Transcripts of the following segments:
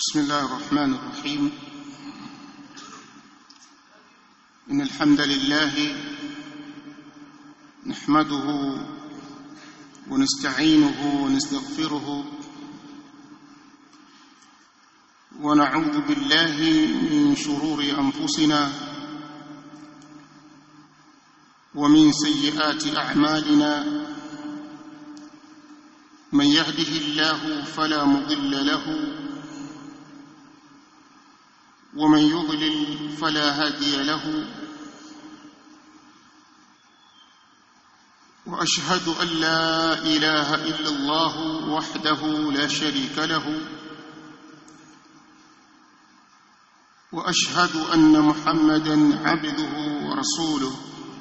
بسم الله الرحمن الرحيم إن الحمد لله نحمده ونستعينه ونستغفره ونعوذ بالله من شرور أنفسنا ومن سيئات أعمالنا من يهده الله فلا مضل له ومن يضلل فلا هادي له واشهد ان لا اله الا الله وحده لا شريك له واشهد ان محمدا عبده ورسوله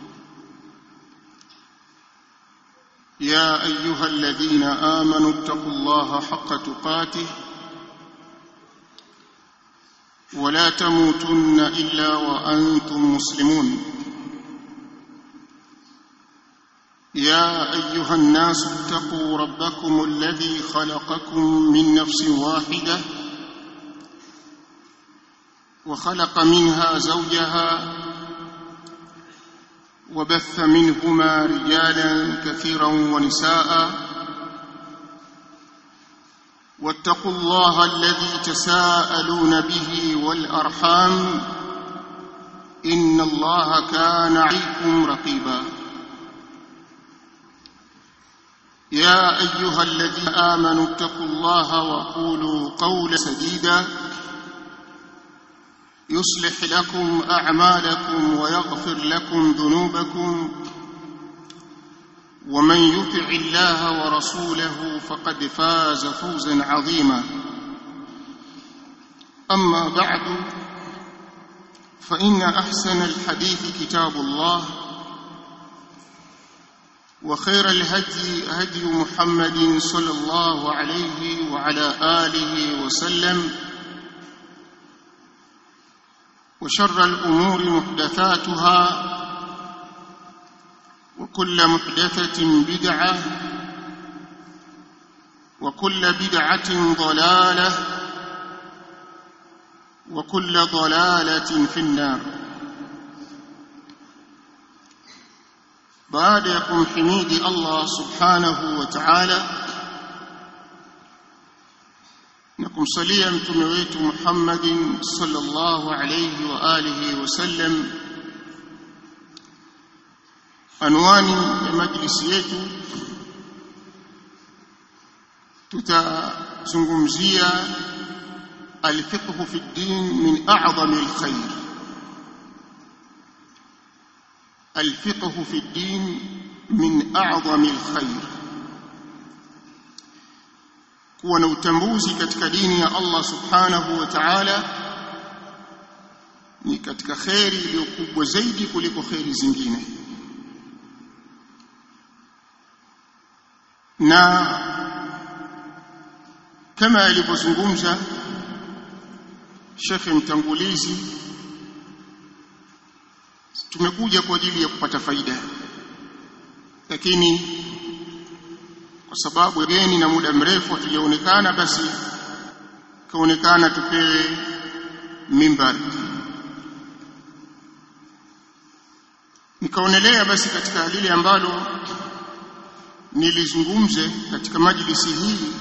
يا ايها الذين امنوا اتقوا الله حق تقاته ولا تموتن الا وانتم مسلمون يا ايها الناس اتقوا ربكم الذي خلقكم من نفس واحده وخلق منها زوجها وبث منهما رجالا كثيرا ونساء واتقوا الله الذي تساءلون به والارحام ان الله كان عليكم رقيبا يا ايها الذين امنوا اتقوا الله وقولوا قولا سديدا يصلح لكم اعمالكم ويغفر لكم ذنوبكم ومن يطع الله ورسوله فقد فاز فوزا عظيما اما بعد فان احسن الحديث كتاب الله وخير الهدي هدي محمد صلى الله عليه وعلى اله وسلم وشر الامور محدثاتها وكل محدثة بدعة وكل بدعة ضلالة وكل ضلالة في النار بعد يكم حميد الله سبحانه وتعالى نكم صليا متمويت محمد صلى الله عليه وآله وسلم anwani ya majlisi yetu tutazungumzia alfiqhu fi ddin min a'zami alkhair alfiqhu fi ddin min a'zami alkhair kuwa na utambuzi katika dini ya Allah subhanahu wa ta'ala ni katika khairi iliyokubwa zaidi kuliko khairi zingine na kama alivyozungumza shekhe mtangulizi tumekuja kwa ajili ya kupata faida lakini kwa sababu geni na muda mrefu hatujaonekana basi kaonekana tupewe mimbar nikaonelea basi katika lile ambalo nilizungumze katika majlisi hii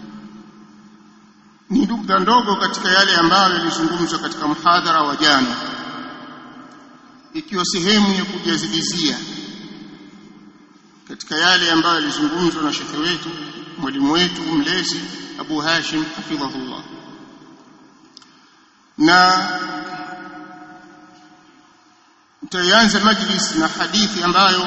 ni nukta ndogo katika yale ambayo yalizungumzwa katika mhadhara wa jana ikiwa sehemu ya kujazilizia katika yale ambayo yalizungumzwa na shekhe wetu mwalimu wetu mlezi Abu Hashim hafidhahullah na nitaanza majlis na hadithi ambayo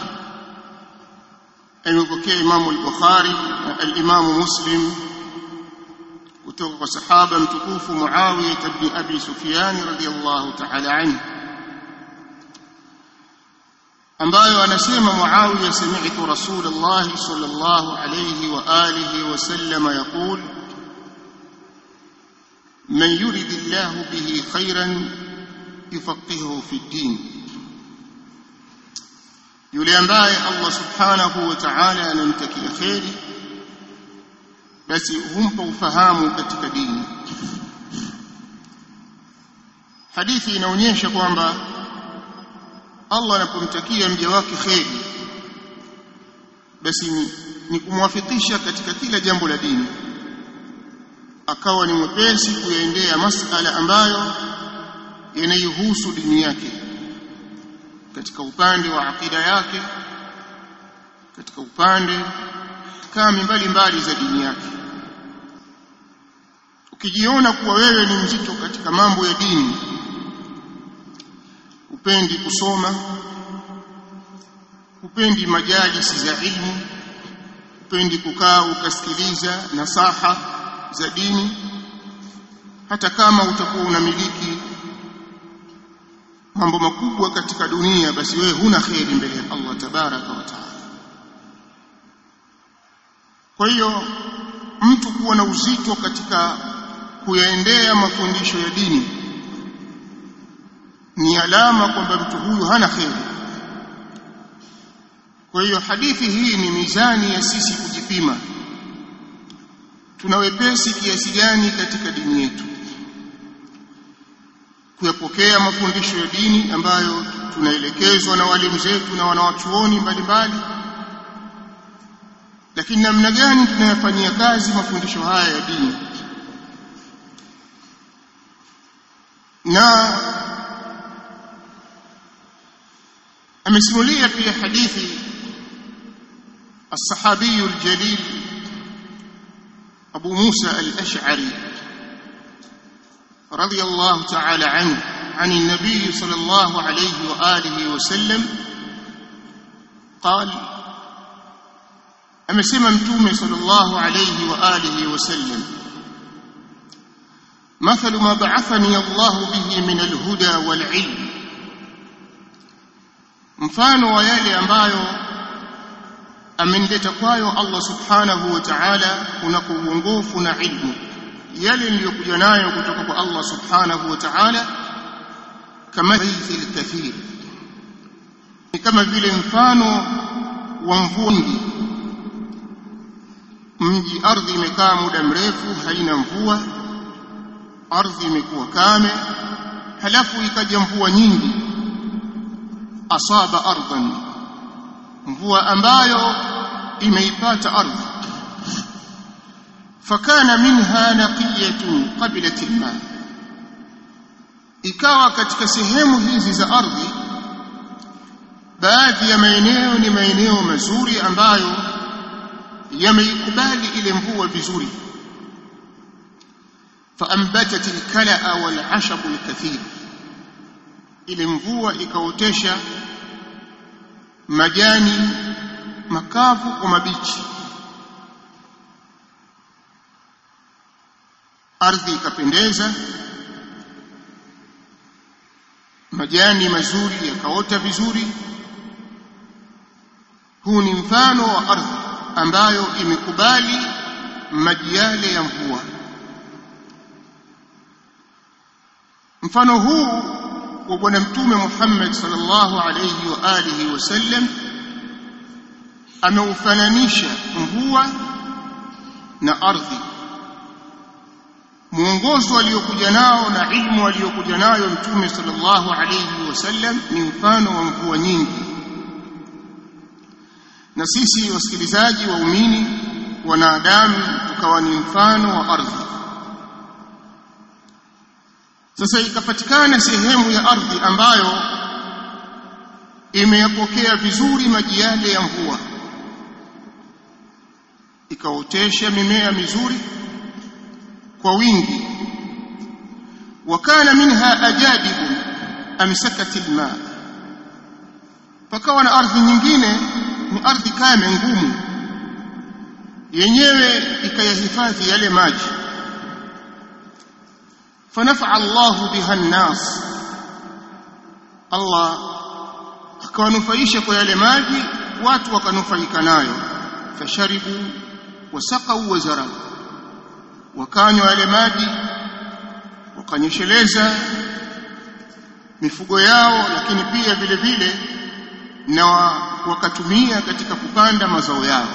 amepokea Imamu al-Bukhari na al-Imamu Muslim kutoka kwa sahaba mtukufu Muawiya ibn Abi Sufyan radhiyallahu ta'ala anhu ambayo anasema Muawiya sami'tu Rasulullah sallallahu alayhi wa alihi wa sallam yaqul man yuridillahu bihi khairan yufaqihuhu fi din yule ambaye Allah subhanahu wa ta'ala anamtakia kheri basi humpa ufahamu katika dini hadithi inaonyesha kwamba Allah anapomtakia mja wake kheri basi ni, ni kumwafikisha katika kila jambo la dini akawa ni mwepesi kuyaendea masala ambayo yanayohusu dini yake katika upande wa akida yake katika upande kami mbalimbali za dini yake ukijiona kuwa wewe ni mzito katika mambo ya dini upendi kusoma upendi majalisi za ilmu upendi kukaa ukasikiliza nasaha za dini hata kama utakuwa unamiliki mambo makubwa katika dunia basi wewe huna kheri mbele ya Allah tabaraka wa taala kwa hiyo mtu kuwa na uzito katika kuyaendea mafundisho ya dini ni alama kwamba mtu huyu hana kheri kwa hiyo hadithi hii ni mizani ya sisi kujipima tuna wepesi kiasi gani katika dini yetu kuyapokea mafundisho ya dini ambayo tunaelekezwa na walimu zetu na wanawachuoni mbalimbali lakini namna gani tunayafanyia kazi mafundisho haya ya dini na amesimulia pia hadithi الصحابي الجليل أبو موسى الأشعري رضي الله تعالى عنه عن النبي صلى الله عليه وآله وسلم قال أمسم متومي صلى الله عليه وآله وسلم مثل ما بعثني الله به من الهدى والعلم mfano wa yale ambayo amenileta kwayo Allah subhanahu wa ta'ala kunako uongofu na ilmu yale niliyokuja nayo kutoka kwa Allah subhanahu wa ta'ala kama ghaythil kathir ni kama vile mfano wa mvua nyingi mji ardhi imekaa muda mrefu haina mvua ardhi imekuwa kame halafu ikaja mvua nyingi asaba ardhan mvua ambayo imeipata ardhi fakana minha naqiyatun qabilat alma ikawa katika sehemu hizi za ardhi baadhi ya maeneo ni maeneo mazuri ambayo yameikubali ile mvua vizuri faambatat alkalaa walashab alkathir ile mvua ikaotesha majani makavu kwa mabichi ardhi ikapendeza majani mazuri yakaota vizuri huu ni mfano wa ardhi ambayo imekubali maji yale ya mvua mfano huu wa bwana mtume Muhammad sallallahu alayhi wa alihi wasallam ameufananisha mvua na ardhi mwongozo aliokuja nao na ilmu aliyokuja nayo mtume sallallahu alayhi wasallam ni mfano wa mvua nyingi na sisi wasikilizaji waumini wanadamu tukawa ni mfano wa ardhi sasa ikapatikana sehemu ya ardhi ambayo imeyapokea vizuri maji yale ya mvua ikaotesha mimea mizuri kwa wingi wakana minha ajadibu amsakat alma pakawa na ardhi nyingine ni ardhi kame ngumu yenyewe ikayahifadhi yale maji فنفع الله بها الناس الله akawanufaisha kwa yale maji watu wakanufaika nayo fasharibu wasaqau wazarabu wakanywa yale maji wakanyesheleza mifugo yao lakini pia vile vile na wakatumia katika kupanda mazao yao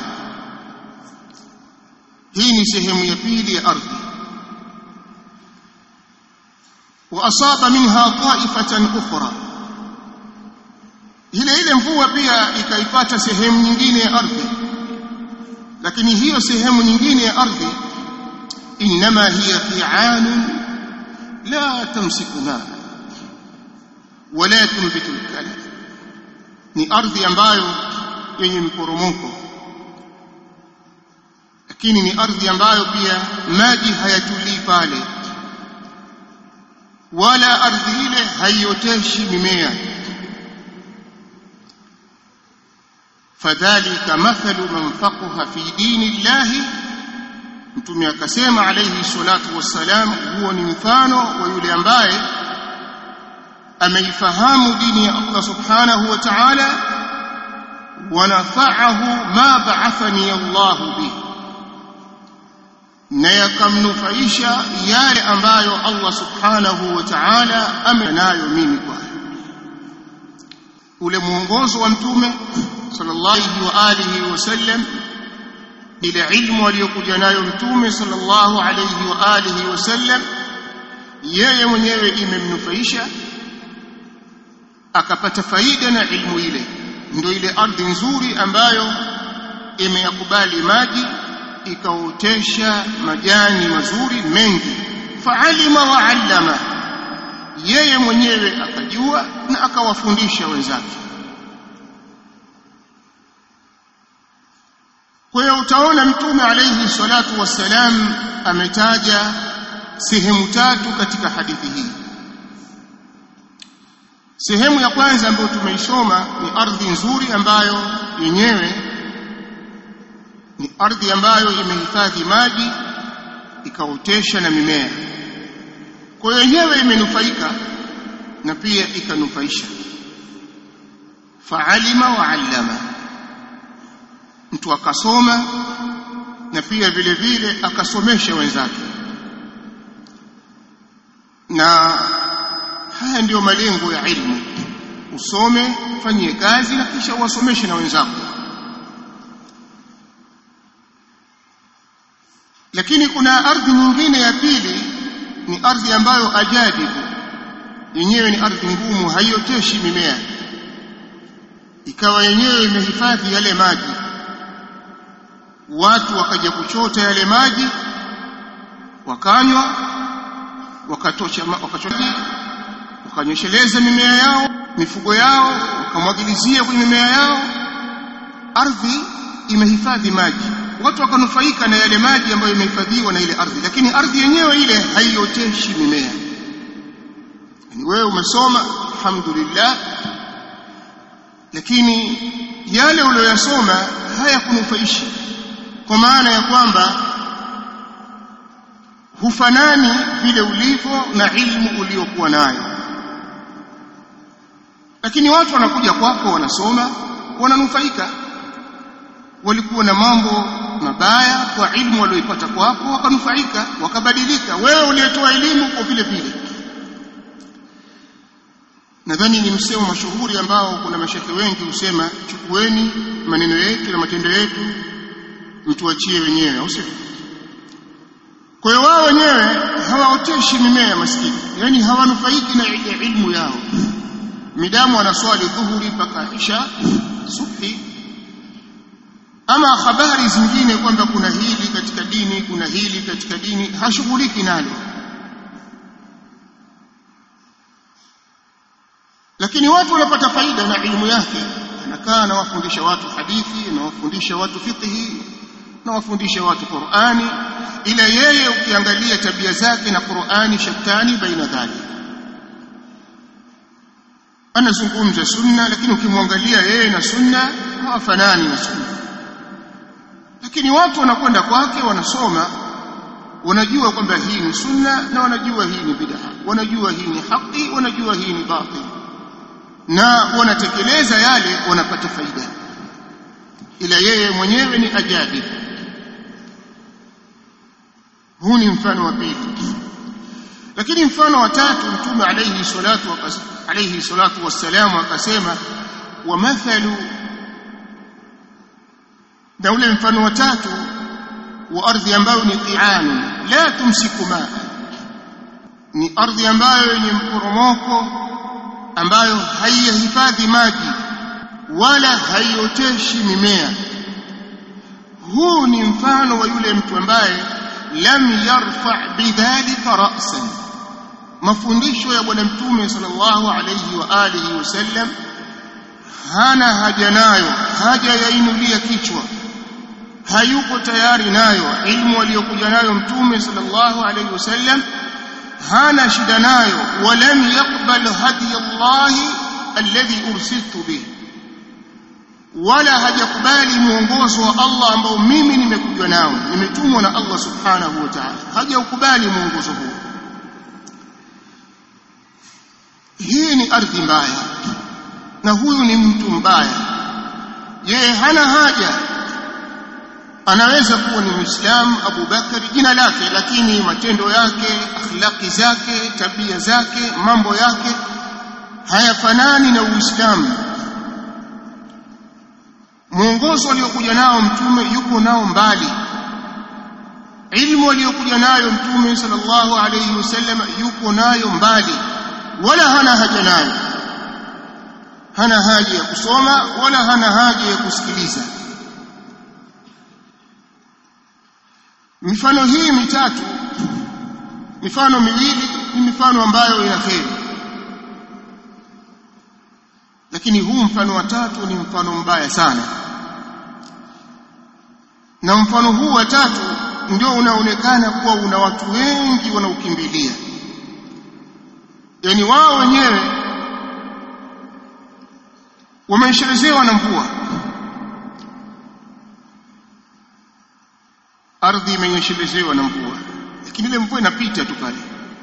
hii ni sehemu ya pili ya ardhi wa asaba minha ta'ifatan ukhra ile ile mvua pia ikaipata sehemu nyingine ya ardhi lakini hiyo sehemu nyingine ya ardhi inma hiya fi'an la tamsiku ma wala tunbitu al ni ardhi ambayo yenye mporomoko lakini ni ardhi ambayo pia maji hayatulii pale wala ardhi ile haioteshi mimea fadhalika mathalu man faqaha fi dini llahi mtume akasema alayhi salatu wassalam huo ni mfano wa yule ambaye ameifahamu dini ya Allah subhanahu wa ta'ala wa nafa'ahu ma ba'athani Allah bihi na yakamnufaisha yale ambayo Allah subhanahu wa ta'ala amenayo mimi kwayo ule mwongozo wa mtume sallallahu wa alihi wasallam ile ilmu aliyokuja nayo mtume sallallahu alayhi wa alihi wasallam yeye mwenyewe imemnufaisha akapata faida na ilmu ile ndio ile ardhi nzuri ambayo imeyakubali maji ikaotesha majani mazuri mengi faalima wa allama yeye mwenyewe akajua na akawafundisha wenzake kwa hiyo utaona mtume alayhi salatu wassalam ametaja sehemu tatu katika hadithi hii sehemu ya kwanza ambayo tumeisoma ni ardhi nzuri ambayo yenyewe ni ardhi ambayo imehifadhi maji ikaotesha na mimea kwa hiyo yenyewe imenufaika na pia ikanufaisha faalima wa allama mtu akasoma na pia vile vile akasomesha wenzake na haya ndiyo malengo ya ilmu usome fanyie kazi na kisha uwasomeshe na wenzako lakini kuna ardhi nyingine ya pili ni ardhi ambayo ajadibu yenyewe ni ardhi ngumu haioteshi mimea ikawa yenyewe imehifadhi yale maji watu wakaja kuchota yale maji wakanywa wakatosha wakachota wakanyesheleza mimea yao mifugo yao wakamwagilizia kwenye mimea yao ardhi imehifadhi maji watu wakanufaika na yale maji ambayo imehifadhiwa na ile ardhi lakini ardhi yenyewe ile haioteshi mimea yani wewe umesoma alhamdulillah lakini yale uliyoyasoma hayakunufaishi kwa maana ya kwamba hufanani vile ulivyo na ilmu uliokuwa nayo lakini watu wanakuja kwako wanasoma wananufaika walikuwa na mambo mabaya kwa ilmu walioipata kwako wakanufaika wakabadilika wewe uliyetoa elimu kwa vile vile nadhani ni msemo mashuhuri ambao kuna mashekhe wengi husema chukueni maneno yetu na matendo yetu mtuachie wenyewe au sio kwa hiyo wao wenyewe hawaoteshi mimea maskini yani hawanufaiki na ilmu yao midamu wanaswali dhuhuri mpaka isha subhi ama habari zingine kwamba kuna hili katika dini kuna hili katika dini hashughuliki nalo lakini watu wanapata faida na ilmu yake anakaa anawafundisha watu hadithi anawafundisha watu fiqhi anawafundisha watu Qur'ani ila yeye ukiangalia tabia zake na Qur'ani shatani baina dhalik anazungumza sunna lakini ukimwangalia yeye na sunna hawafanani na sunna lakini watu wanakwenda kwake wanasoma wanajua kwamba hii ni sunna na wanajua hii ni bid'a wanajua hii ni haki wanajua hii ni batil na wanatekeleza yale wanapata faida ila yeye mwenyewe ni ajabi huu ni mfano wa pili lakini mfano wa tatu mtume alayhi salatu alayhi salatu wassalam akasema wa mathalu na ule mfano wa tatu wa ardhi ambayo ni qi'an la tumsiku maa ni ardhi ambayo yenye mporomoko ambayo haiyahifadhi maji wala haioteshi mimea huu ni mfano wa yule mtu ambaye lam yarfa bidhalika ra'san mafundisho ya bwana mtume sallallahu alayhi wa alihi wasallam hana haja nayo haja yainulia kichwa hayuko tayari nayo ilmu aliyokuja nayo mtume sallallahu alayhi wasallam hana shida nayo walam yaqbal hadi Allah alladhi ursiltu bihi wala hajakubali mwongozo wa Allah ambao mimi nimekuja nao nimetumwa na Allah subhanahu wa ta'ala hajakubali mwongozo huo hii ni ardhi mbaya na huyu ni mtu mbaya yeye hana haja anaweza kuwa ni muislamu Abu Bakari jina lake lakini matendo yake akhlaqi zake tabia zake mambo yake hayafanani na Uislamu mwongozo aliokuja nao mtume yuko nao mbali ilmu aliyokuja nayo mtume sallallahu alayhi wasallam yuko nayo mbali wala hana haja nayo hana haja ya kusoma wala hana haja ya kusikiliza mifano hii mitatu mifano miwili ni mifano ambayo ina kheri lakini huu mfano wa tatu ni mfano mbaya sana na mfano huu wa tatu ndio unaonekana kuwa una watu wengi wanaokimbilia yani wao wenyewe wameshelezewa na mvua ardhi imenyeshelezewa na mvua lakini ile mvua inapita tu pale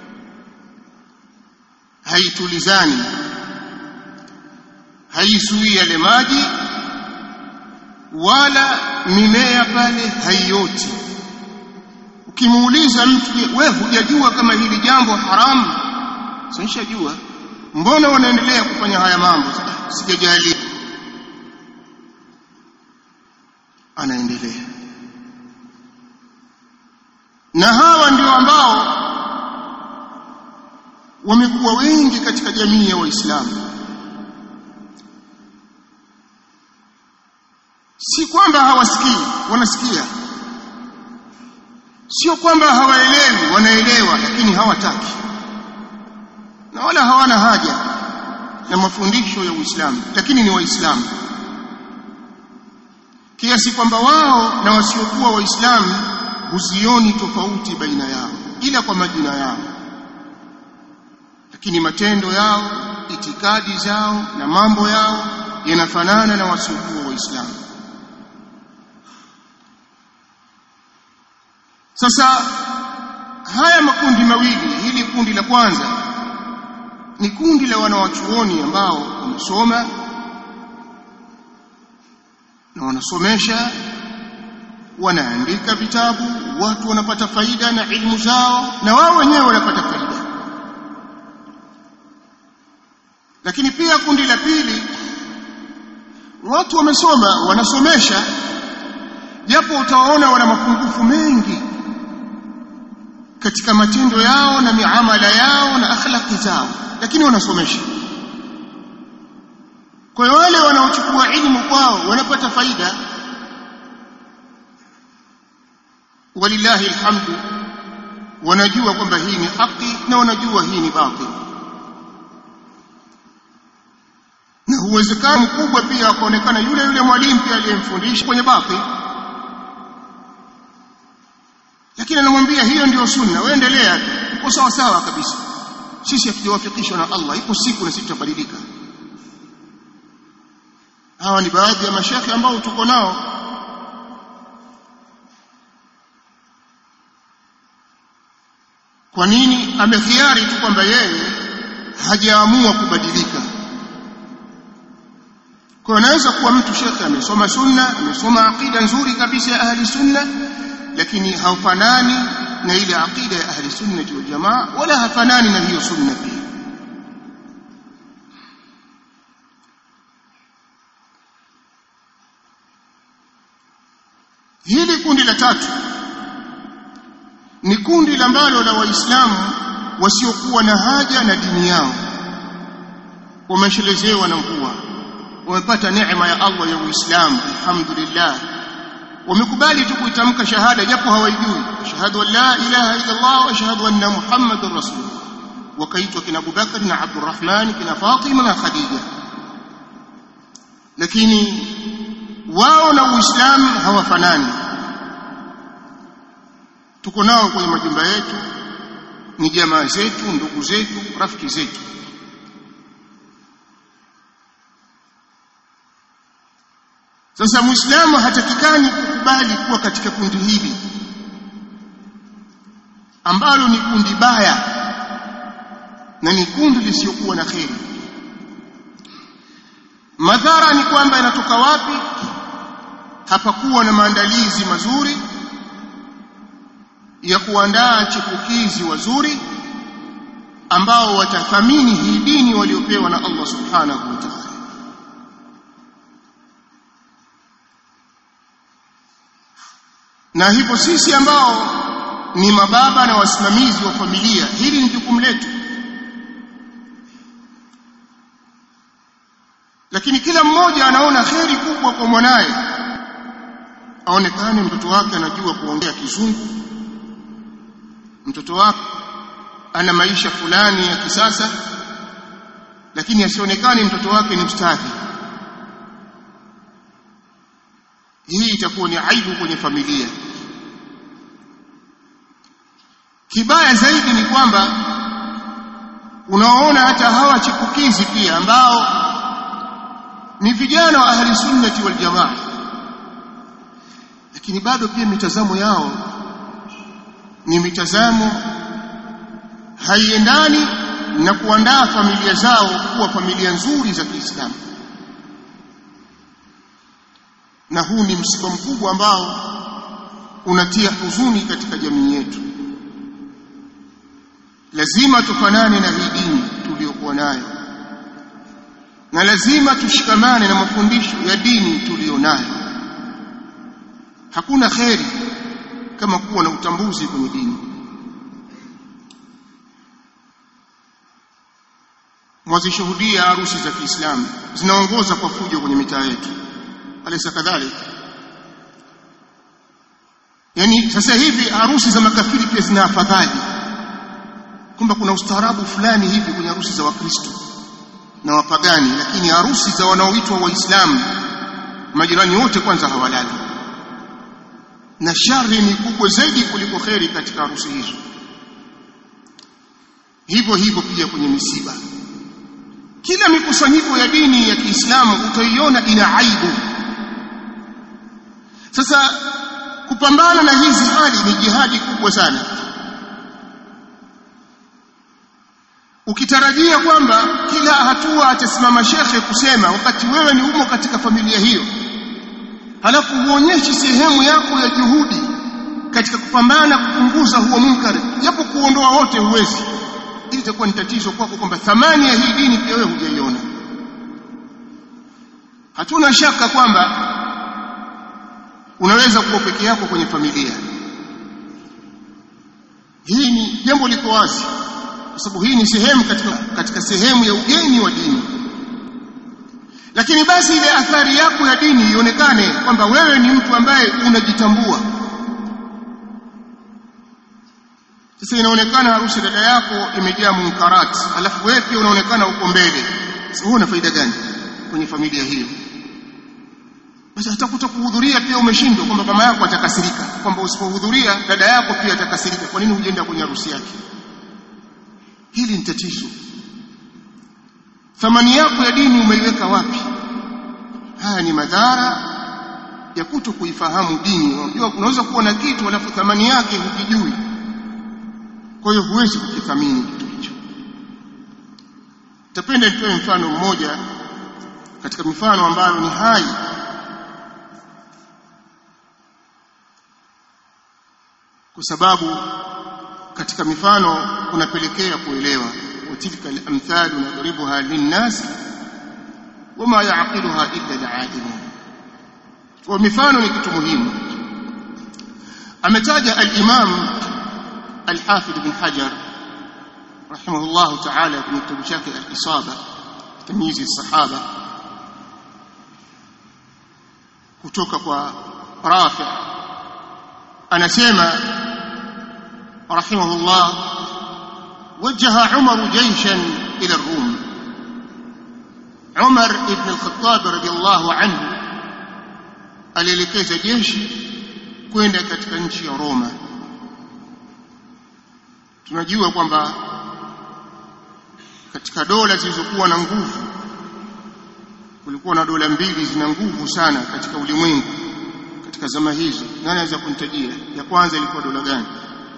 haitulizani haisui yale maji wala mimea pale haioti ukimuuliza mtu wewe hujajua kama hili jambo haramu sinishajua mbona wanaendelea kufanya haya mambo sijajali anaendelea na hawa ndio ambao wamekuwa wengi katika jamii ya waislamu si kwamba hawasikii wanasikia sio kwamba hawaelewi wanaelewa lakini hawataki na wala hawana haja na mafundisho ya Uislamu lakini ni waislamu kiasi kwamba wao na wasiokuwa waislamu huzioni tofauti baina yao ila kwa majina yao lakini matendo yao itikadi zao na mambo yao yanafanana na wasiokuwa waislamu sasa haya makundi mawili hili kundi la kwanza ni kundi la wanawachuoni ambao wamesoma na wanasomesha wanaandika vitabu watu wanapata faida na ilmu zao na wao wenyewe wanapata faida lakini pia kundi la pili watu wamesoma wanasomesha japo utawaona wana mapungufu mengi katika matendo yao na miamala yao na akhlaqi zao lakini wanasomesha kwa hiyo wale wanaochukua ilmu kwao wanapata faida walillahi alhamdu wanajua kwamba hii ni haki na wanajua hii ni batil na uwezekano mkubwa pia akaonekana yule yule mwalimu pia aliyemfundisha kwenye batil lakini anamwambia hiyo ndiyo sunna wewe endelea uko sawa sawa kabisa sisi hatujawafikishwa na Allah ipo siku na sisi tutabadilika hawa ni baadhi ya mashekhe ambao tuko nao kwa nini amekhiari tu kwamba yeye hajaamua kubadilika kwa anaweza kuwa mtu shekhe amesoma sunna amesoma aqida nzuri kabisa ya ahli sunna lakini haufanani na ile aqida ya ahli sunna wal jamaa wala hafanani na hiyo sunna pia hili kundi la tatu ni kundi ambalo la waislamu wasiokuwa na haja na dini yao wameshelezewa na mvua wamepata neema ya Allah ya Uislamu alhamdulillah wamekubali tu kuitamka shahada japo hawaijui shahadu an la ilaha illa Allah wa shahadu anna Muhammadar rasulullah wakaitwa kina Abu Bakr na Abdurrahman kina Fatima na Khadija lakini wao na Uislamu hawafanani tuko nao kwenye majumba yetu ni jamaa zetu ndugu zetu rafiki zetu sasa muislamu hatakikani kukubali kuwa katika kundi hili ambalo ni kundi baya na ni kundi lisiyokuwa na kheri madhara ni kwamba inatoka wapi hapakuwa na maandalizi mazuri ya kuandaa chipukizi wazuri ambao watathamini hii dini waliopewa na Allah subhanahu wa ta'ala na hivyo sisi ambao ni mababa na wasimamizi wa familia hili ni jukumu letu lakini kila mmoja anaona kheri kubwa kwa mwanaye aonekane mtoto wake anajua kuongea kizungu mtoto wake ana maisha fulani ya kisasa lakini asionekane mtoto wake ni mstadhi hii itakuwa ni aibu kwenye familia kibaya zaidi ni kwamba unaoona hata hawa chipukizi pia ambao ni vijana wa ahli sunnati wal jamaa lakini bado pia mitazamo yao ni mitazamo haiendani na kuandaa familia zao kuwa familia nzuri za Kiislamu na huu ni msiba mkubwa ambao unatia huzuni katika jamii yetu lazima tufanane na hii dini tuliyokuwa nayo na lazima tushikamane na mafundisho ya dini tuliyonayo hakuna kheri kama kuwa na utambuzi kwenye dini mwazishuhudia harusi za Kiislamu zinaongoza kwa fujo kwenye mitaa yetu alaysa kadhalika yani sasa hivi harusi za makafiri pia zina afadhali kwamba kuna ustaarabu fulani hivi kwenye harusi za wakristo na wapagani lakini harusi za wanaoitwa waislamu majirani wote kwanza hawalali na shari ni kubwa zaidi kuliko kheri katika harusi hizo hivyo hivyo pia kwenye misiba kila mikusanyiko ya dini ya Kiislamu utaiona ina aibu sasa kupambana na hizi hali ni jihadi kubwa sana ukitarajia kwamba kila hatua atasimama shekhe kusema wakati wewe ni umo katika familia hiyo halafu huonyeshi sehemu yako ya juhudi katika kupambana kupunguza huo munkari japo kuondoa wote huwezi ili itakuwa ni tatizo kwako kwamba thamani ya hii dini pia wewe hujaiona hatuna shaka kwamba unaweza kuwa peke yako kwenye familia hii ni jambo liko wazi kwa sababu hii ni sehemu katika, katika sehemu ya ugeni wa dini lakini basi ile athari yako ya dini ionekane kwamba wewe ni mtu ambaye unajitambua sasa inaonekana harusi dada yako imejaa munkarat alafu wewe pia unaonekana uko mbele sasa wewe una faida gani kwenye familia hiyo basi hata kutokuhudhuria pia umeshindwa kwamba mama yako atakasirika kwamba usipohudhuria dada yako pia atakasirika kwa nini hujenda kwenye harusi yake hili ni tatizo thamani yako ya dini umeiweka wapi haya ni madhara ya kuto kuifahamu dini unajua unaweza kuwa na kitu alafu thamani yake hukijui kwa hiyo huwezi kukithamini kitu hicho tapenda nitoe mfano mmoja katika mifano ambayo ni hai kwa sababu katika mifano kunapelekea kuelewa watilka al-amthal nadribuha lin-nas wama ya'qiluha illa al-alimun kwa mifano ni kitu muhimu ametaja al-imam al-hafidh ibn hajar rahimahullah ta'ala kwenye kitabu chake al-Isaba tamyizi sahaba kutoka kwa Rafi anasema rahimahullah وجه عمر جيشا إلى الروم عمر بن الخطاب رضي الله عنه alielekeza jeshi kwenda katika nchi ya Roma tunajua kwamba katika dola zilizokuwa na nguvu kulikuwa na dola mbili zina nguvu sana katika ulimwengu katika zama hizo nani anaweza kunitajia ya kwanza ilikuwa dola gani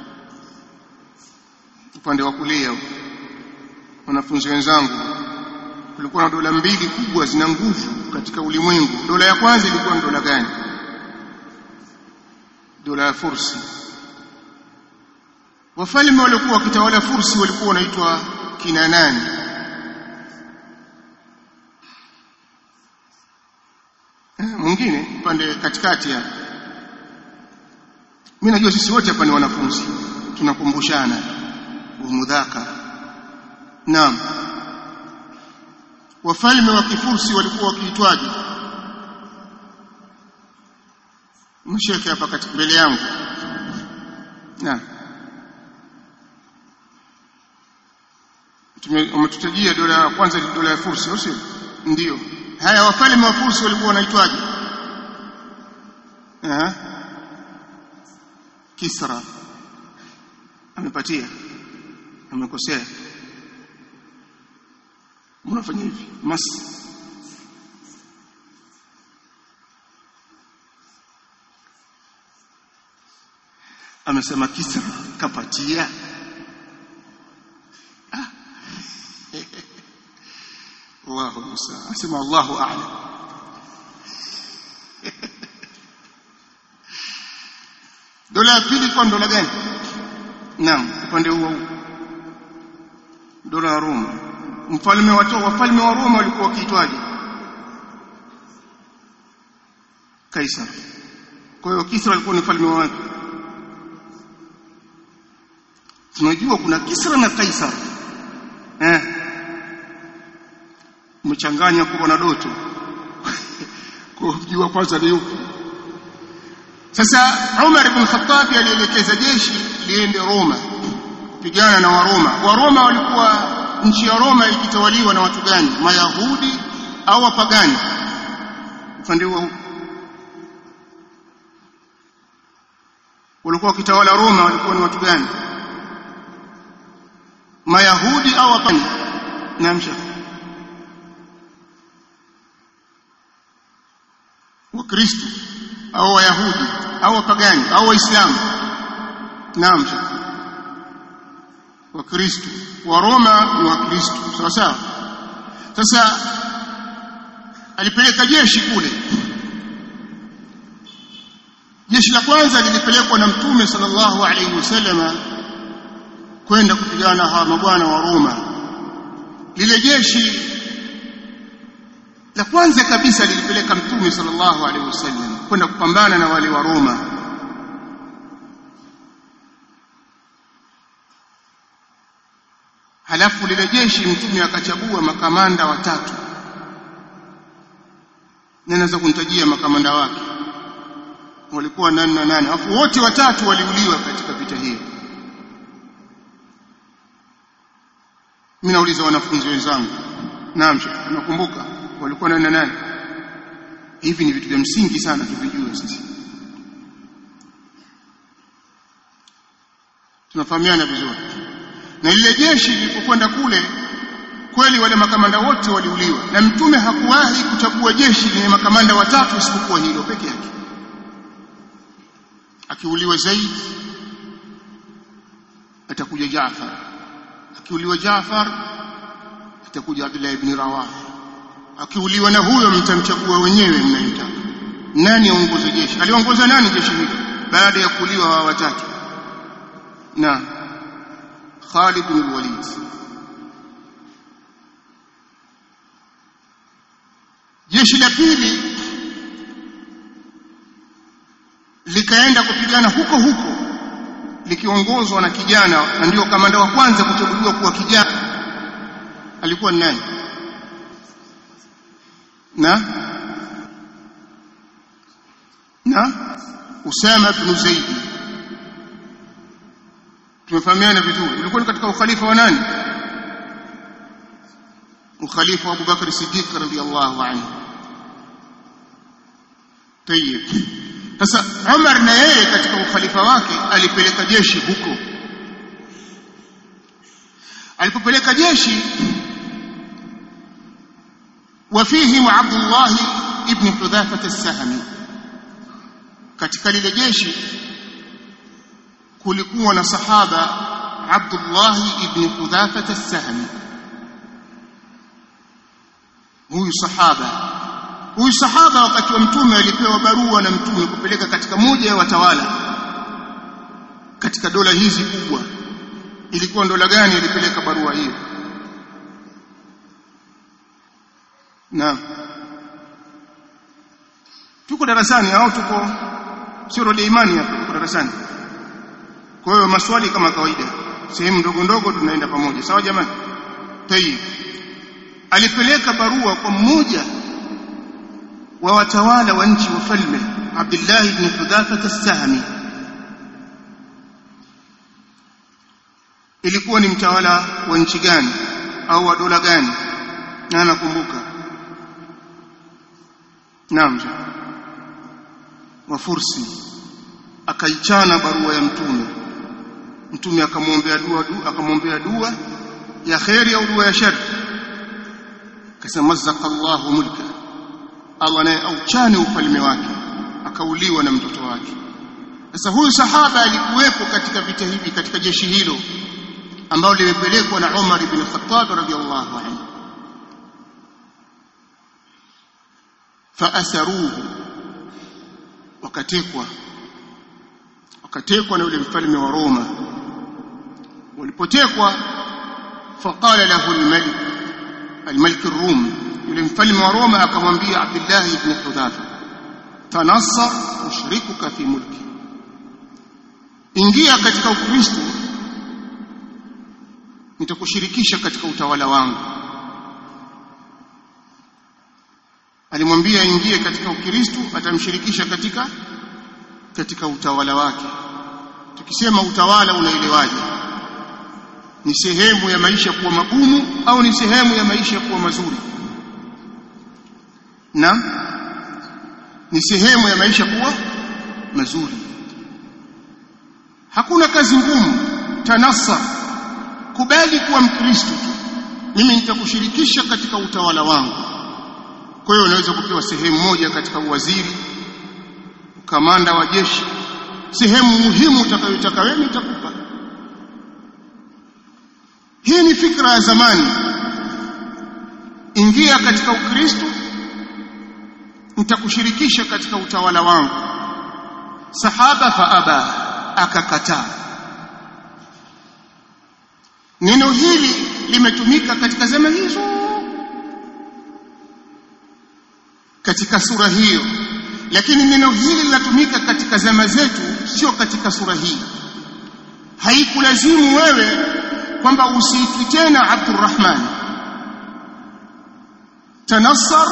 upande wa kulia wanafunzi wenzangu kulikuwa na dola mbili kubwa zina nguvu katika ulimwengu dola ya kwanza ilikuwa ni dola gani dola ya Fursi wafalme waliokuwa wakitawala Fursi walikuwa wanaitwa kina nani mwingine upande katikati hapa mimi najua sisi wote hapa ni wanafunzi tunakumbushana umudhaka naam wafalme wa kifursi walikuwa wakiitwaje msheke hapa katika mbele yangu naam umetutajia dola ya kwanza ni dola ya fursi sio ndio haya wafalme wa fursi walikuwa wanaitwaje eh kisra amepatia amekosea unafanya hivi mas amesema kisra kapatia ah. Allahu musa asema Allahu a'lam dola ya pili kwa dola gani naam upande huo dola ya Roma mfalme wa wafalme wa Roma walikuwa wakiitwaje Kaisar kwa hiyo Kisra alikuwa ni mfalme wa wapi tunajua kuna Kisra na Kaisar eh mchanganya kwa na doto kwa kujua kwanza ni yupi sasa Umar ibn Khattab alielekeza jeshi liende Roma kupigana na Waroma Waroma walikuwa nchi ya Roma ikitawaliwa na watu gani Mayahudi au wapagani upande huo walikuwa wakitawala Roma walikuwa ni watu gani Mayahudi au wapagani namsha Wakristo au Wayahudi au wapagani au Waislamu naam Wakristo wa Roma ni Wakristo sawa sawa sasa alipeleka jeshi kule jeshi la kwanza lilipelekwa na mtume sallallahu alaihi wasallama kwenda kupigana hawa mabwana wa Roma lile jeshi la kwanza kabisa lilipeleka mtume sallallahu alaihi wasallam kwenda kupambana na wale wa Roma halafu lile jeshi mtume akachagua makamanda watatu naweza kunitajia makamanda wake walikuwa nani na nani alafu wote watatu waliuliwa katika vita hiyo mimi nauliza wanafunzi wenzangu naam nakumbuka walikuwa nani na nani hivi ni vitu vya msingi sana tuvijue sisi tunafahamiana vizuri na lile jeshi lilipokwenda kule kweli wale makamanda wote waliuliwa na mtume hakuwahi kuchagua jeshi lenye makamanda watatu isipokuwa hilo peke yake akiuliwa Zaid atakuja Jaafar akiuliwa Jaafar atakuja Abdullah ibn Rawaha akiuliwa na huyo mtamchagua wenyewe mnayemtaka nani aongoze jeshi aliongoza nani jeshi hilo baada ya kuuliwa hawa watatu na Khalid bin Walid jeshi la pili likaenda kupigana huko huko likiongozwa na kijana na ndio kamanda wa kwanza kuchaguliwa kuwa kijana alikuwa ni nani na na Usama ibn Zaid tumefahamiana vizuri ulikuwa ni katika ukhalifa wa nani ukhalifa wa Abu Bakr Siddiq radhiyallahu anhu tayib sasa Umar na yeye katika ukhalifa wake alipeleka jeshi huko alipopeleka jeshi وفيهم عبد الله ابن حذافة السهمي katika lile jeshi kulikuwa na sahaba Abdullah ibn Hudhafa as-Sahmi huyu sahaba huyu sahaba wakati wa mtume alipewa barua na mtume kupeleka katika moja ya watawala katika dola hizi kubwa ilikuwa dola gani ilipeleka barua hiyo Naam. Tuko darasani au tuko sio rodi imani hapa tuko darasani. Kwa hiyo maswali kama kawaida. Sehemu ndogo ndogo tunaenda pamoja. Sawa jamani? Tayib. Alipeleka barua kwa mmoja wa watawala wa nchi wafalme Abdullah ibn Hudhafa as-Sahmi. Ilikuwa ni mtawala wa nchi gani au wa dola gani? Na nakumbuka Naam. Wa Fursi akaichana barua ya mtume. Mtume akamwombea dua, dua akamwombea dua ya khairi au dua ya shari. Akasema mazaka Allahu mulka. Allah naye auchane ufalme wake. Akauliwa na mtoto wake. Sasa huyu sahaba alikuwepo katika vita hivi katika jeshi hilo ambalo limepelekwa na Umar ibn Khattab radhiyallahu anhu. faasaruhu wakatekwa wakatekwa na yule mfalme wa Roma walipotekwa faqala lahu almalik almalik الروم yule mfalme wa Roma akamwambia Abdullah ibn Hudhafa tanassar ushrikuka fi mulki ingia katika ukristo nitakushirikisha katika utawala wangu alimwambia ingie katika ukristo atamshirikisha katika katika utawala wake tukisema utawala unaelewaje ni sehemu ya maisha kuwa magumu au ni sehemu ya maisha kuwa mazuri na ni sehemu ya maisha kuwa mazuri hakuna kazi ngumu tanasa kubali kuwa mkristo tu mimi nitakushirikisha katika utawala wangu kwa hiyo unaweza kupewa sehemu moja katika uwaziri kamanda wa jeshi sehemu muhimu utakayotaka wewe nitakupa hii ni fikra ya zamani ingia katika ukristo nitakushirikisha katika utawala wangu sahaba faaba akakataa neno hili limetumika katika zama hizo katika sura hiyo lakini neno hili linatumika katika zama zetu sio katika sura hii haikulazimu wewe kwamba usiitwi tena Abdurrahman tanassar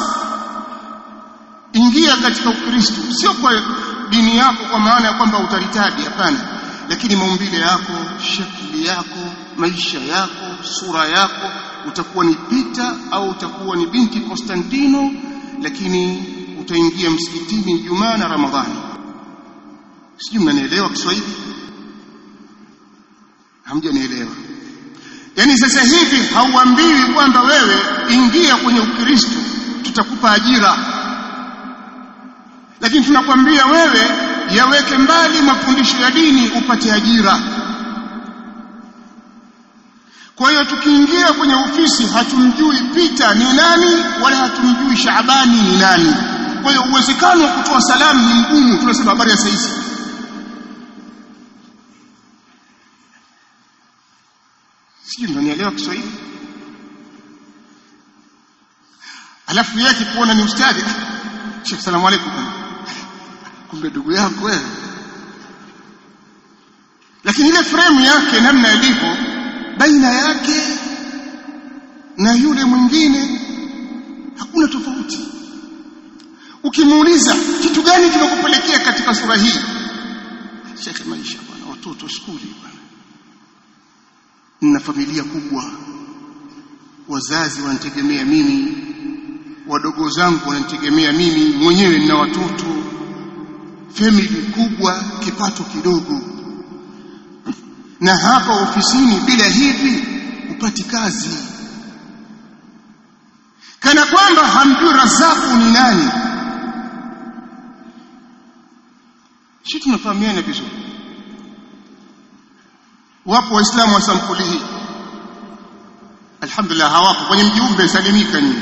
ingia katika ukristo sio kwa dini yako kwa maana ya kwamba utaritadi hapana lakini maumbile yako shakli yako maisha yako sura yako utakuwa ni Peter au utakuwa ni binti Konstantino lakini utaingia msikitini Ijumaa na Ramadhani sijui mnanielewa Kiswahili hamjanielewa yaani sasa hivi hauambiwi kwamba wewe ingia kwenye ukristo tutakupa ajira lakini tunakwambia wewe yaweke mbali mafundisho ya dini upate ajira kwa hiyo tukiingia kwenye ofisi hatumjui Peter ni nani wala hatumjui Shaabani ni nani kwa hiyo uwezekano wa kutoa salamu ni mgumu tunasema habari ya saizi sijui mnanielewa Kiswahili alafu yake kuona ni ustadi Sheikh salamu alaykum kumbe ndugu yako wewe lakini ile frame yake namna ilivyo baina yake na yule mwingine hakuna tofauti ukimuuliza kitu gani kimekupelekea katika sura hii shekhe maisha bwana watoto skuli bwana nina familia kubwa wazazi wanitegemea mimi wadogo zangu wananitegemea mimi mwenyewe nina watoto family kubwa kipato kidogo na hapa ofisini bila hivi upati kazi kana kwamba hamjui razaku ni nani shi tunafahamiana vizuri wapo waislamu wa sampuli hii alhamdulillah hawapo kwenye mjumbe salimika nyinyi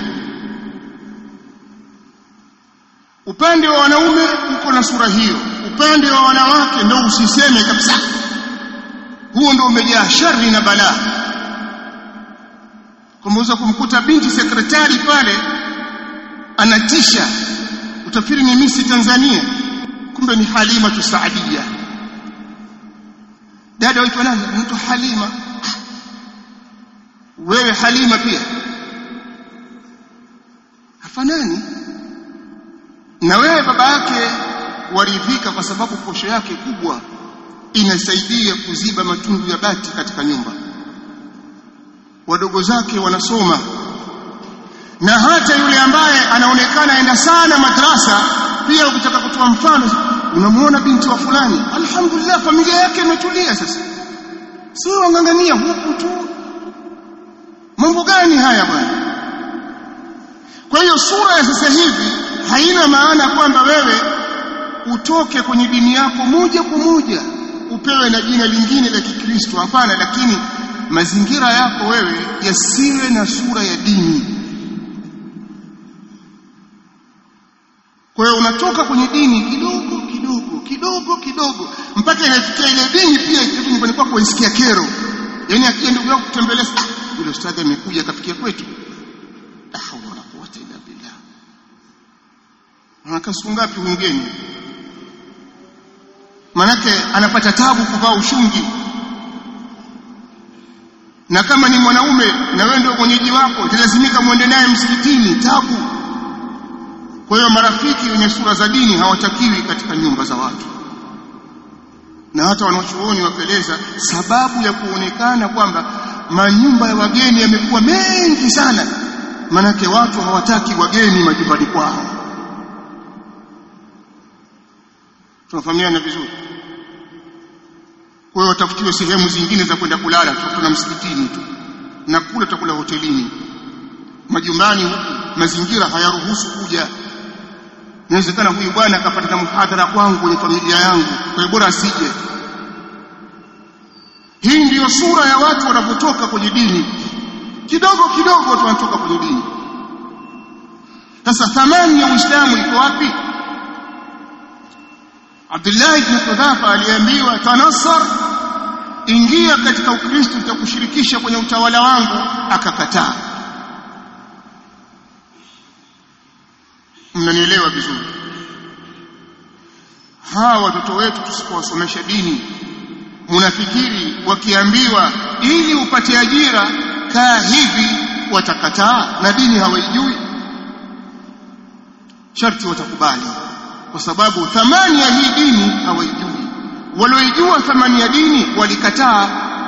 upande wa wanaume uko na sura hiyo upande wa wanawake ndio usiseme kabisa huo ndio umejaa shari na balaa kumeweza kumkuta binti sekretari pale anatisha utafikiri ni misi Tanzania kumbe ni Halima tu Saadia dada waitwa nani anaitwa Halima wewe Halima pia hafanani na wewe baba yake waridhika kwa sababu posho yake kubwa inasaidia kuziba matundu ya bati katika nyumba wadogo zake wanasoma na hata yule ambaye anaonekana aenda sana madrasa pia ukitaka kutoa mfano unamuona binti wa fulani alhamdulillah familia yake imetulia sasa sio wangangania huku tu mambo gani haya bwana kwa hiyo sura ya sasa hivi haina maana kwamba wewe utoke kwenye dini yako moja kwa moja upewe na jina lingine la Kikristo hapana lakini mazingira yako wewe yasiwe na sura ya dini kwa hiyo unatoka kwenye dini kidogo kidogo kidogo kidogo mpaka inafikia ile dini pia ikifika nyumbani kwako isikia kero yani akija ndugu yako kutembelea ah yule ustadhi amekuja akafikia kwetu la hawla wala quwwata illa billah anakaa siku ngapi ungeni manake anapata tabu kuvaa ushungi na kama ni mwanaume na wewe ndio mwenyeji wako italazimika muende naye msikitini tabu kwa hiyo marafiki wenye sura za dini hawatakiwi katika nyumba za watu na hata wanachuoni wakaeleza sababu ya kuonekana kwamba manyumba ya wageni yamekuwa mengi sana manake watu hawataki wageni majumbani kwao tunafahamiana vizuri kwa hiyo watafutiwe sehemu zingine za kwenda kulala tutakuta msikitini tu na kula tutakula hotelini majumbani huku mazingira hayaruhusu kuja inawezekana huyu bwana akapata muhadhara kwangu kwenye familia yangu kwa hiyo bora asije hii ndiyo sura ya watu wanapotoka kwenye dini kidogo kidogo watu wanatoka kwenye dini sasa thamani ya Uislamu iko wapi Abdullah ibn Hudhafa aliambiwa tanassar ingia katika Ukristo utakushirikisha kwenye utawala wangu akakataa mnanielewa vizuri hawa watoto wetu tusipowasomesha dini munafikiri wakiambiwa ili upate ajira kaa hivi watakataa na dini hawaijui sharti watakubali kwa sababu thamani ya hii dini hawaijui walioijua thamani ya dini walikataa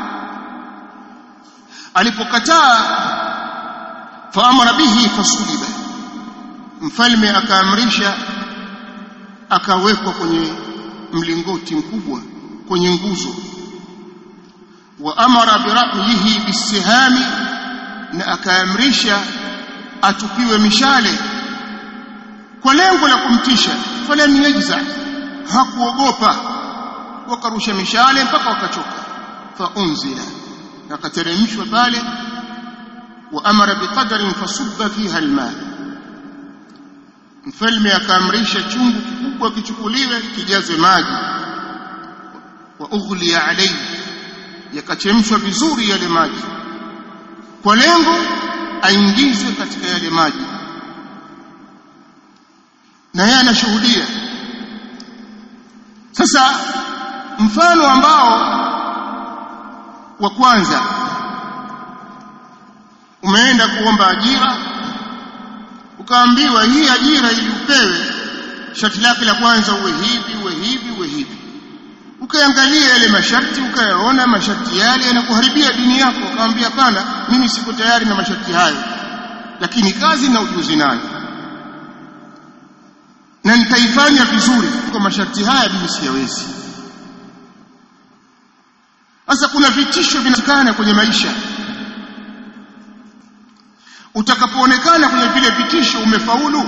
alipokataa faamara bihi fasuliba mfalme akaamrisha akawekwa kwenye mlingoti mkubwa kwenye nguzo wa amara birahihi bisihami na akaamrisha atupiwe mishale kwa lengo la kumtisha falam yajza hakuogopa wakarusha mishale mpaka wakachoka fa unzila akateremshwa pale wa amara biqadarin fasubba fiha alma mfalme akaamrisha chungu kikubwa kichukuliwe kijazwe maji wa ughliya alayhi yakachemshwa vizuri yale maji kwa lengo aingizwe katika yale maji na yeye anashuhudia sasa mfano ambao wa kwanza umeenda kuomba ajira ukaambiwa hii ajira ili upewe sharti lake la kwanza uwe hivi uwe hivi uwe hivi ukaangalia yale masharti ukayaona masharti yale yanakuharibia dini yako ukamwambia hapana mimi siko tayari na masharti hayo lakini kazi na ujuzi nayo na nitaifanya vizuri kwa masharti haya mimi siyawezi sasa kuna vitisho vinatikana kwenye maisha utakapoonekana kwenye vile vitisho umefaulu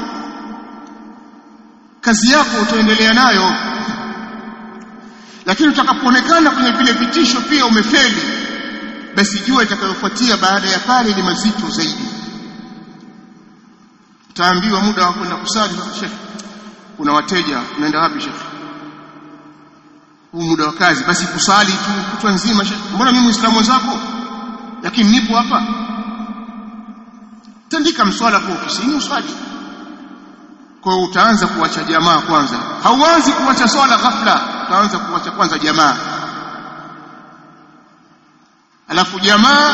kazi yako utaendelea nayo lakini utakapoonekana kwenye vile vitisho pia umefeli basi jua itakayofuatia baada ya pale ni mazito zaidi utaambiwa muda wa kwenda kusali shekhi kuna wateja unaenda wapi shekhi huu muda wa kazi basi kusali tu kutwa nzima shekhi mbona mimi muislamu mwenzako lakini nipo hapa tandika mswala kwa ofisini uswali kwa hiyo utaanza kuacha jamaa kwanza hauanzi kuacha swala ghafla utaanza kuacha kwanza jamaa alafu jamaa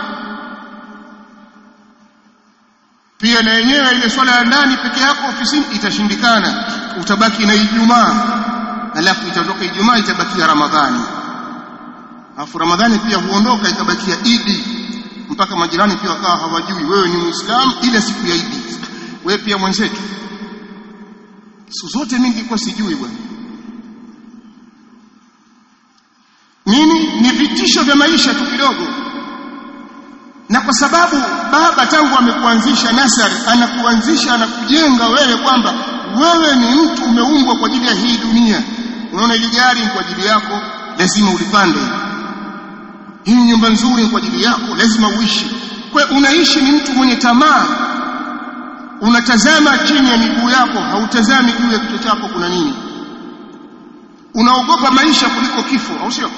pia na yenyewe ile swala ya ndani peke yako ofisini itashindikana utabaki na Ijumaa alafu itatoka Ijumaa itabakia Ramadhani alafu Ramadhani pia huondoka ikabakia Idi mpaka majirani pia wakawa hawajui wewe ni Muislamu ile siku ya Idi wewe pia mwenzetu siku zote mimi nilikuwa sijui bwana nini ni vitisho vya maisha tu kidogo na kwa sababu baba tangu amekuanzisha nasari anakuanzisha anakujenga wewe kwamba wewe ni mtu umeumbwa kwa ajili ya hii dunia unaona ile gari kwa ajili yako lazima ulipande hii nyumba nzuri kwa ajili yako lazima uishi kwa unaishi ni mtu mwenye tamaa unatazama chini ya miguu yako hautazami juu ya kichwa chako kuna nini unaogopa maisha kuliko kifo au sio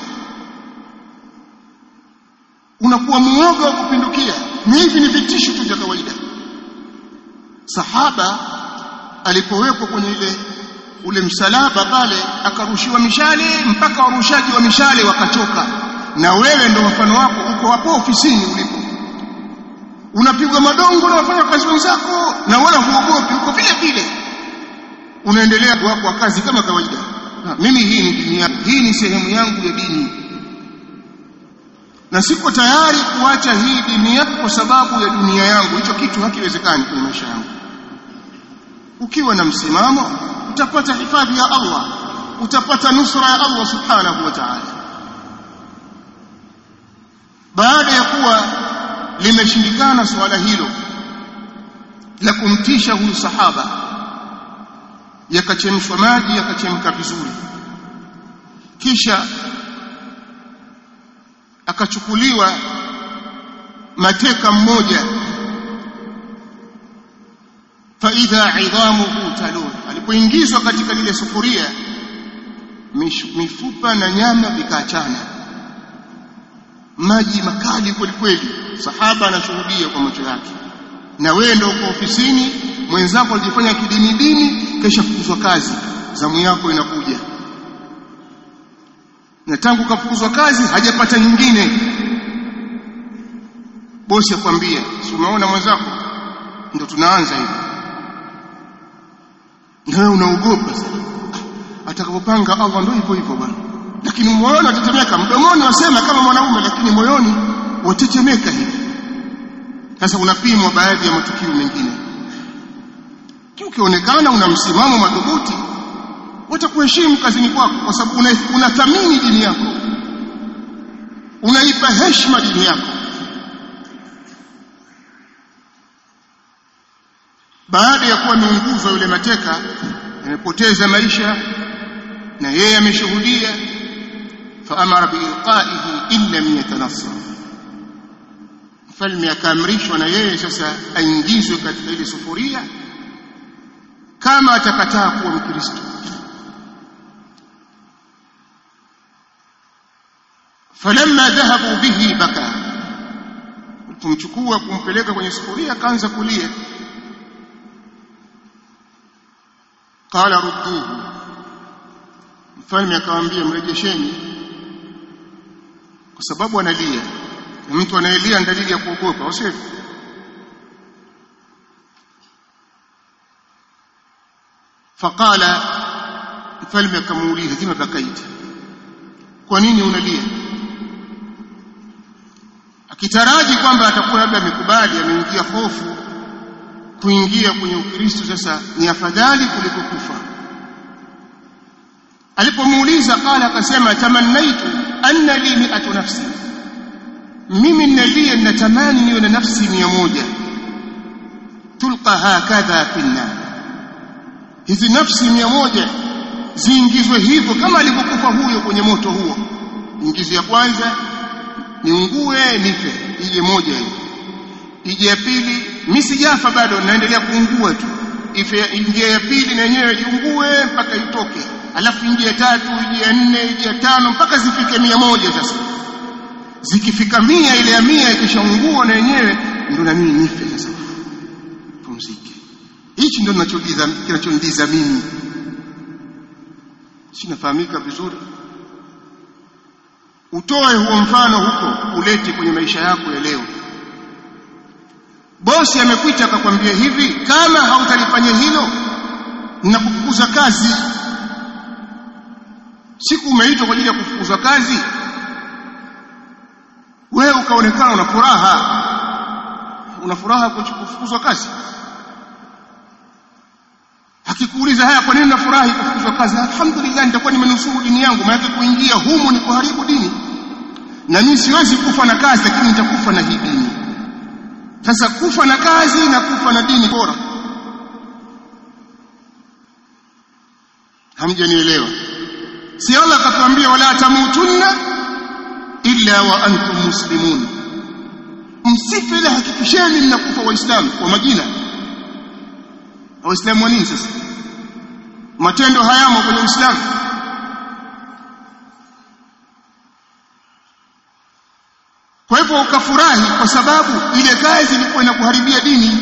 unakuwa muoga wa kupindukia ni hivi ni vitisho tu vya kawaida sahaba alipowekwa kwenye ile ule msalaba pale akarushiwa mishale mpaka warushaji wa mishale wakachoka na wewe ndo mfano wako uko hapo ofisini ulipo unapigwa madongo na wafanya kazi wenzako na wala huogopi uko vile vile unaendelea wako wa kazi kama kawaida na, mimi hii ni dini yangu hii ni sehemu yangu ya dini na siko tayari kuacha hii dini yangu kwa sababu ya dunia yangu hicho kitu hakiwezekani kwenye maisha yangu ukiwa na msimamo utapata hifadhi ya Allah utapata nusra ya Allah subhanahu wa ta'ala baada ya kuwa limeshindikana swala hilo la kumtisha huyu sahaba yakachemshwa maji yakachemka vizuri kisha akachukuliwa mateka mmoja faidha idhamuhu talun alipoingizwa katika lile sufuria mifupa na nyama vikaachana maji makali kweli kweli sahaba anashuhudia kwa macho yake na wewe ndio uko ofisini mwenzako alijifanya kidini dini kesha fukuzwa kazi zamu yako inakuja na tangu kafukuzwa kazi hajapata nyingine bosi akwambia si umeona mwenzako ndio tunaanza hivi na wewe unaogopa sana atakapopanga Allah ndio hivyo hivyo bwana lakini moyoni watetemeka mdomoni wasema kama mwanaume lakini moyoni watetemeka hivi sasa unapimwa baadhi ya matukio mengine ukionekana una msimamo madhubuti watakuheshimu kazini kwako kwa sababu unathamini una dini yako unaipa heshima dini yako baada ya kuwa ameunguzwa yule mateka amepoteza maisha na yeye ameshuhudia faamara biilqaihi in lam yatanassar mfalme akaamrishwa na yeye sasa aingizwe katika ile sufuria kama atakataa kuwa mkristo falamma dhahabu bihi baka kumchukua kumpeleka kwenye sufuria akaanza kulia qala rudduhu mfalme akamwambia mrejesheni kwa sababu analia na mtu anayelia ni dalili ya kuogopa au sivyo faqala mfalme akamuuliza lima bakaita kwa nini unalia akitaraji kwamba atakuwa labda amekubali ameingia hofu kuingia kwenye ukristo sasa ni afadhali kuliko kufa alipomuuliza qala akasema tamannaitu anna li mi'atu nafsi mimi nalia natamani niwe na nafsi mia moja tulqa hakadha finna hizi nafsi mia moja ziingizwe hivyo kama alivyokufa huyo kwenye moto huo ingizo ya kwanza niungue nife ije moja hiyo ije ya pili mimi sijafa bado naendelea kuungua tu ife ingia ya pili na yenyewe iungue mpaka itoke alafu ingia ya tatu ije ya nne ije ya tano mpaka zifike mia moja sasa zikifika mia ile ya mia ikishaungua na yenyewe ndo na mimi nife sasa pumzike hichi ndo kinachonidiza mimi sinafahamika vizuri utoe huo mfano huko ulete kwenye maisha yako ya leo bosi amekuita akakwambia hivi kama hautalifanya hilo ninakufukuza kazi siku umeitwa kwa ajili ya kufukuzwa kazi wewe ukaonekana una furaha una furaha kufukuzwa kazi akikuuliza haya kwa nini nafurahi kufukuzwa kazi alhamdulillah nitakuwa nimenusuru dini yangu maana kuingia humu ni kuharibu dini na mimi siwezi kufa na kazi lakini nitakufa na hii dini sasa kufa na kazi na kufa na dini bora hamjanielewa si Allah akatuambia wala tamutunna illa wa antum muslimun msife ila hakikisheni mnakufa waislamu kwa majina waislamu wa nini sasa matendo hayamo kwenye uislamu kwa hivyo ukafurahi kwa sababu ile kazi ilikuwa inakuharibia dini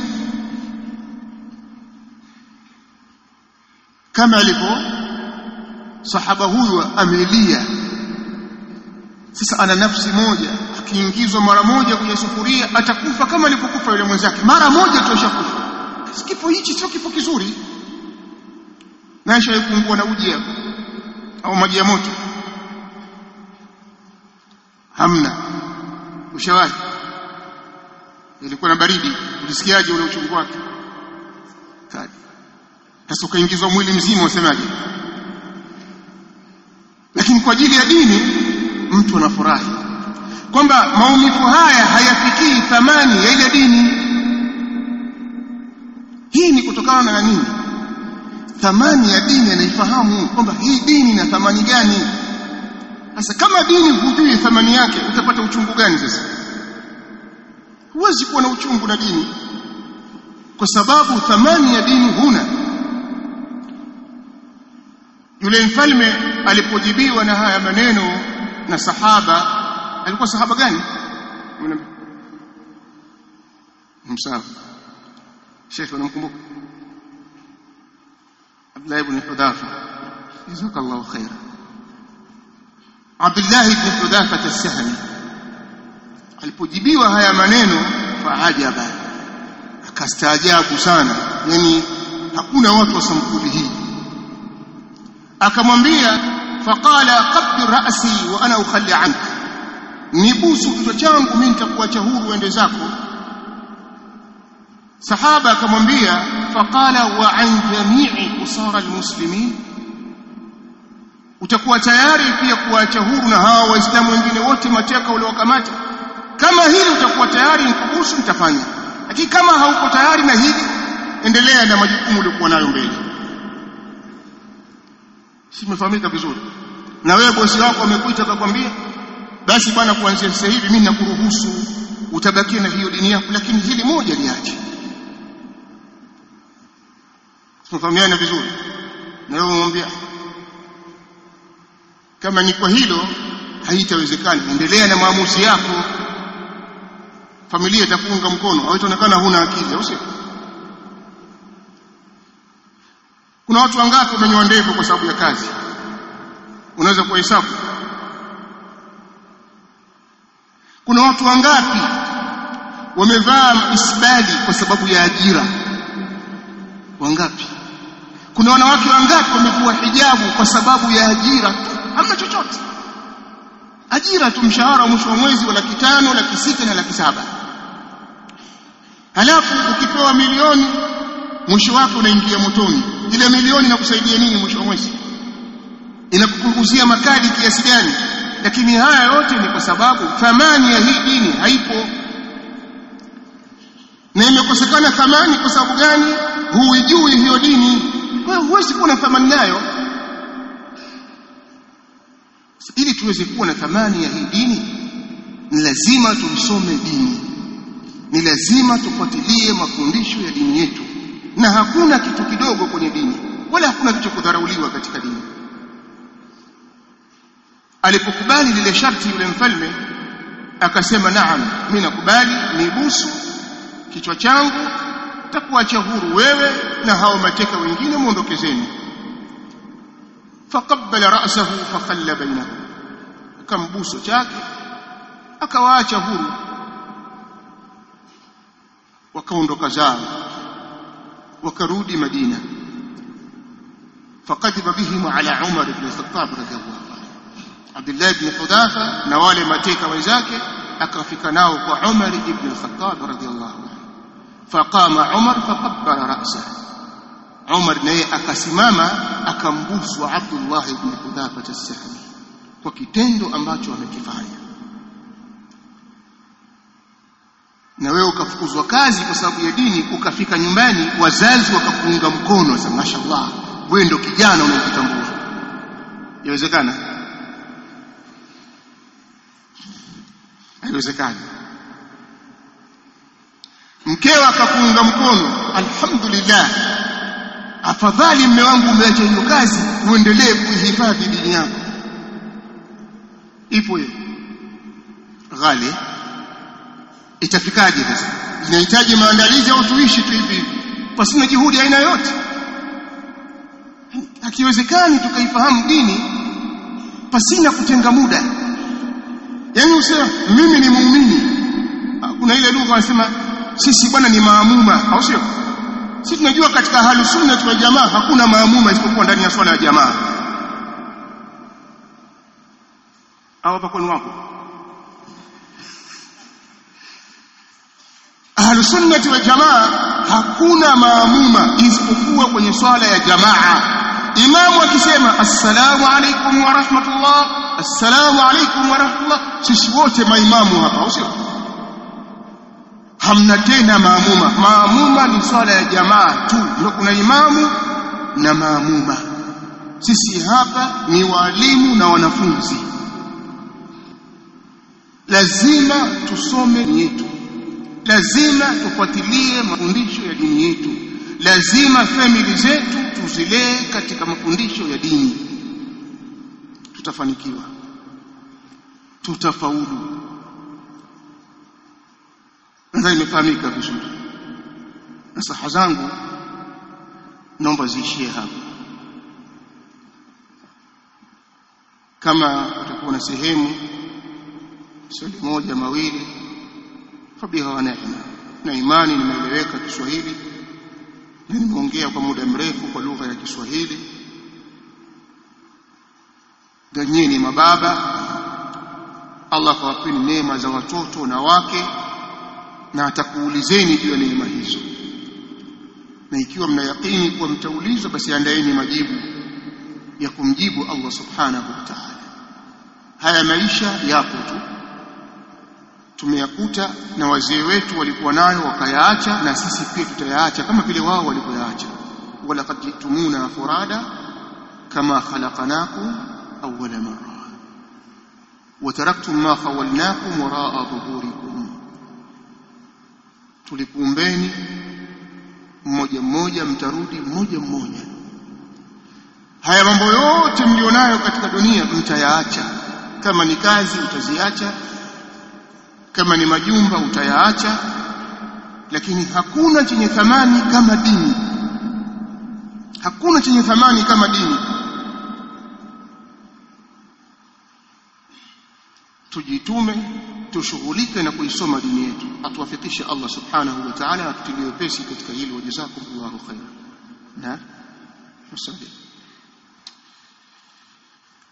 kama alivyo sahaba huyu amelia sasa ana nafsi moja akiingizwa mara moja kwenye sufuria atakufa kama alivyokufa yule mwenzake mara moja tu ashakufa kifo hichi sio kifo kizuri naisha kuungua na uji hapo au maji ya moto hamna ushawahi ilikuwa na baridi ulisikiaje ule uchungu wake kali sasa ukaingizwa mwili mzima usemaje lakini kwa ajili ya dini mtu anafurahi kwamba maumivu haya hayafikii thamani ya ile dini hii ni kutokana na nini thamani ya dini anaifahamu kwamba hii dini ina thamani gani sasa kama dini hujui thamani yake utapata uchungu gani sasa huwezi kuwa na uchungu na dini kwa sababu thamani ya dini huna yule mfalme alipojibiwa na haya maneno na sahaba alikuwa sahaba gani msawa Sheikh unamkumbuka Abdullah ibn Hudhafa jazakallahu khaira Abdullah ibn Hudhafa as-Sahmi alipojibiwa haya maneno faajaba akastaajabu sana yani hakuna watu wa sampuli hii akamwambia faqala qabdi ra'si wa ana ukhalli anka nibusu kichwa changu mimi nitakuacha huru uende zako sahaba akamwambia faqala wa an jami'i usara almuslimin utakuwa tayari pia kuacha huru na hawa waislamu wengine wote mateka waliokamata kama hili utakuwa tayari nikubusu nitafanya lakini kama hauko tayari na hili endelea na majukumu uliokuwa nayo mbele simefahamika vizuri na wewe bosi wako amekuita akakwambia basi bwana kuanzia sasa hivi mimi nakuruhusu utabakia na hiyo dini yako lakini hili moja liache tunafahamiana vizuri na wewe umwambia kama ni kwa hilo haitawezekana endelea na maamuzi yako familia itakuunga mkono haitaonekana huna akili au sio kuna watu wangapi wamenyoa ndevu kwa sababu ya kazi unaweza kuhesabu kuna watu wangapi wamevaa isbali kwa sababu ya ajira wangapi kuna wanawake wangapi wamevua hijabu kwa sababu ya ajira hamna chochote ajira tu mshahara wa mwisho wa mwezi wa laki tano laki sita na laki saba halafu ukipewa milioni mwisho wake unaingia motoni ile milioni inakusaidia nini mwisho wa mwezi inakupunguzia makali kiasi gani lakini haya yote ni kwa sababu thamani ya hii dini haipo na imekosekana thamani kwa sababu gani huijui hiyo dini kwa hiyo huwezi kuwa na thamani nayo ili tuweze kuwa na thamani ya hii dini ni lazima tuisome dini ni lazima tufuatilie mafundisho ya dini yetu na hakuna kitu kidogo kwenye dini wala hakuna kitu kudharauliwa katika dini alipokubali lile sharti yule mfalme akasema naam mimi nakubali nibusu kichwa changu takuacha huru wewe na hao mateka wengine muondokezeni faqabbala ra'sahu faqalla bainahum akambuso chake akawaacha huru wakaondoka zao wakarudi Madina faqadiba bihim ala Umar ibn Khattab radhiyallahu anhu Abdullah ibn Hudhafa na wale mateka wenzake akafika nao kwa Umar ibn Khattab radhiyallahu anhu faqama Umar faqabbala ra'sahu Umar naye akasimama akambusu Abdullah ibn Hudhafa as-Sahmi kwa kitendo ambacho amekifanya na wewe ukafukuzwa kazi kwa sababu ya dini ukafika nyumbani wazazi wakakuunga mkono sasa mashallah wewe ndo kijana unayejitambua inawezekana haiwezekani mkeo akakuunga mkono alhamdulillah afadhali mme wangu umeacha hiyo kazi uendelee kuihifadhi dini yako ipo hiyo ghali itafikaje sasa inahitaji maandalizi au tuishi tu hivi hivi pasina juhudi aina yote hakiwezekani tukaifahamu dini pasina kutenga muda yaani usema mimi ni muumini kuna ile lugha wanasema sisi bwana ni maamuma au sio sisi tunajua katika ahlu sunna wa jamaa hakuna maamuma isipokuwa ndani ya swala ya jamaa au hapa kwenu wapo ahlu sunnati wal jamaa hakuna maamuma isipokuwa kwenye swala ya jamaa imamu akisema assalamu alaikum wa rahmatullah assalamu alaikum wa rahmatullah sisi wote maimamu hapa au sio hamna tena maamuma maamuma ni swala ya jamaa tu ndio kuna imamu na maamuma sisi hapa ni walimu na wanafunzi lazima tusome yetu lazima tufuatilie mafundisho ya dini yetu lazima famili zetu tuzilee katika mafundisho ya dini tutafanikiwa tutafaulu nadhani imefahamika vizuri nasaha zangu naomba ziishie hapa kama utakuwa na sehemu swali moja mawili fabiha wa neema na imani nimeeleweka Kiswahili na nimeongea kwa muda mrefu kwa lugha ya Kiswahili ganyeni mababa Allah kawapeni neema za watoto na wake na atakuulizeni juu ya neema hizo na ikiwa mna yakini kuwa mtaulizwa basi andaeni majibu ya kumjibu Allah subhanahu wa ta'ala haya maisha yapo tu tumeyakuta na wazee wetu walikuwa nayo wakayaacha na sisi pia tutayaacha kama vile wao walivyoyaacha wala qad jitumuna furada kama khalaqnakum awwala marra وتركتم ما خولناكم وراء ظهوركم tulikuumbeni mmoja mmoja mtarudi mmoja mmoja haya mambo yote mlionayo katika dunia mtayaacha kama ni kazi utaziacha kama ni majumba utayaacha lakini hakuna chenye thamani kama dini hakuna chenye thamani kama dini tujitume tushughulike na kuisoma dini yetu atuwafikishe Allah subhanahu wa ta'ala na tutie wepesi katika hilo wajazakumullahu khairan na wasallam